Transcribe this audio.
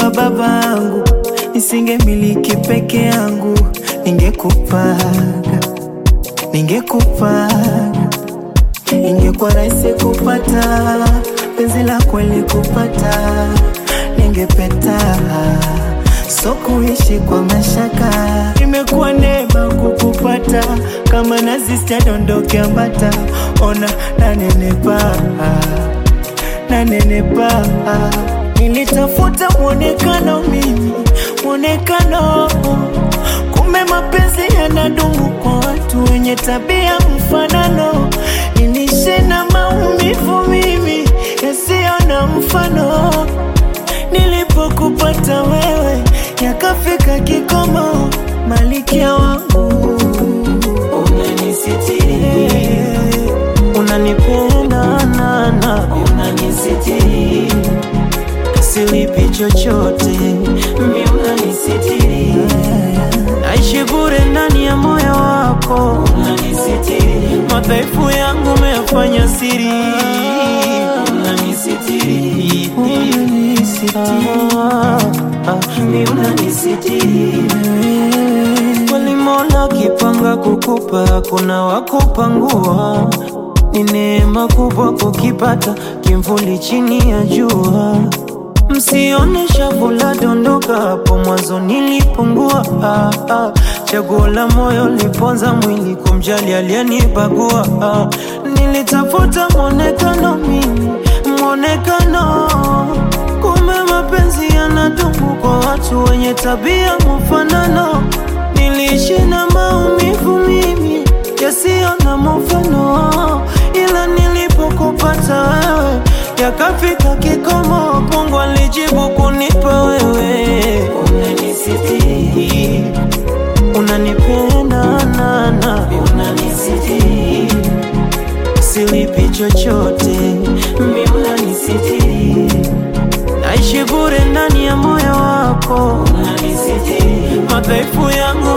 wa babangu, nisingemiliki peke yangu, ningekupaga, ningekupaga, ingekuwa rahisi kupata penzi la kweli kupata, ningepeta so kuishi kwa mashaka, imekuwa neema kukupata, kama nazi sitadondoke ambata, ona nanenepa, nanenepa, nilitafuta mwonekano mimi, mwonekano, kumbe mapenzi yanadumu kwa watu wenye tabia mfanano, nilishe na maumivu mimi yasiyo na mfano nilipokupata wewe yakafika kikomo, malikia wangu unanisitiri, unanipenda nana, unanisitiri, silipi chochote, mi unanisitiri, naishi bure ndani ya moyo wako, unanisitiri, madhaifu yangu umeyafanya siri, unanisitiri, mi unanisitiri kweli Mola kipanga kukupa, kuna wakupangua. Ni neema kubwa kukipata kimvuli chini ya jua. Msione shavu la dondoka, hapo mwanzo nilipungua. Ah, ah. Chaguo la moyo liponza mwili kumjali aliyenibagua. Ah, nilitafuta mwonekano mimi, mwonekano kumbe mapenzi yanadumu kwa watu wenye tabia mfanano. Niliishi na maumivu mimi yasiyo na mfano, ila nilipokupata wewe yakafika kikomo. Mungu alijibu kunipa wewe, unanisitiri, unanipenda nana, unanisitiri, silipi chochote, mi unanisitiri naishi bure ndani ya moyo wako, unanisitiri, madhaifu yangu